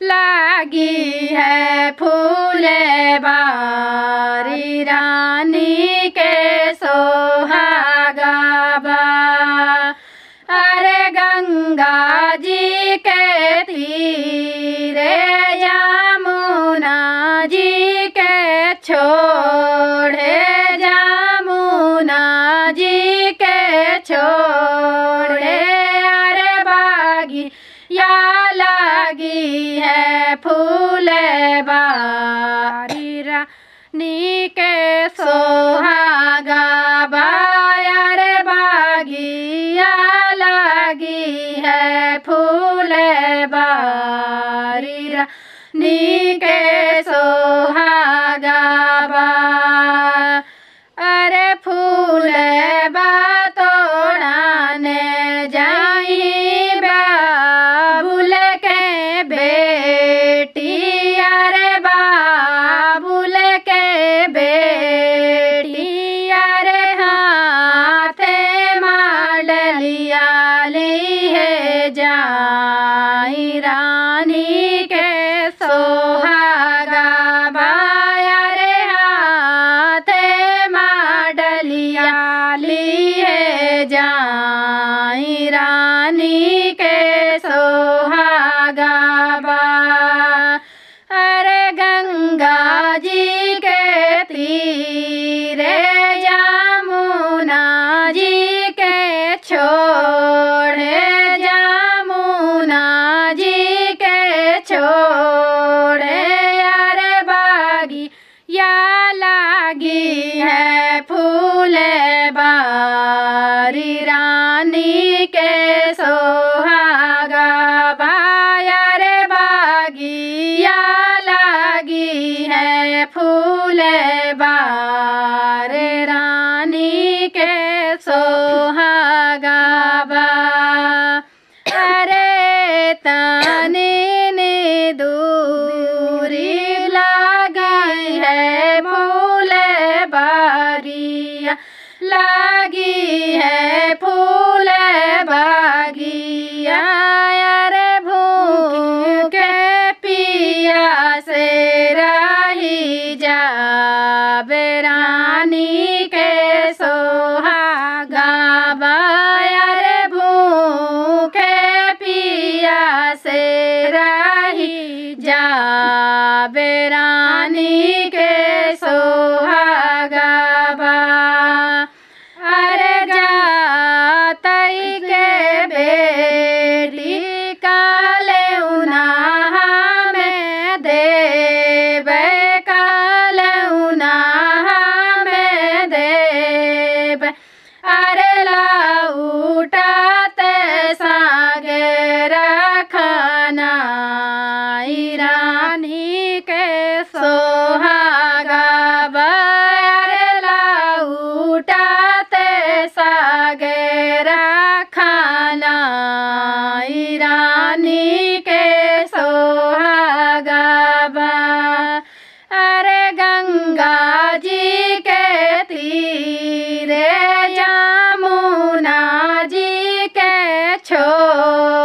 लागी है फूले बारी रानी के सोहागा बा अरे गंगा जी के तीरे यमुना जी के छोड़े यमुना जी के छोड़े अरे बागी या लगी है फूल बारी रानी के सोहागा बायर बागिया लगी है फूल बारी रानी के सोहागा बा अरे फूल बातोड़ाने जाई बाबुल के बेटी अरे बाबुल के बेटी अरे हाथे माडलिया ली है जाई रानी के सोहागा बाया रे हाथे माडलिया ली है जाई रानी के सोहागा बा अरे गंगा जी के तीरे यमुना जी के छोड़े यमुना जी के छोड़े अरे बागी या लागी है फूल बारी रानी के सोहागा बाया रे बागी या लागी है फूल बारे रानी के सोहागा बा अरे तने ने दूरी लागी है फूल बागिया लागी है फूल बागिया अरे भूखे पिया से रही जा रानी के सोहागा बायर भूखे पिया से रही जा रानी के सोहागा बा अरे जातई के बेटी काले उनाहा में देवे काले उनाहा में देव अरे लाउटाते सागे रखना रानी के सोहागा बर लाउटाते सागे रखना रानी के सोहागा बा अरे गंगा जी के तीरे यमुना जी के छोड़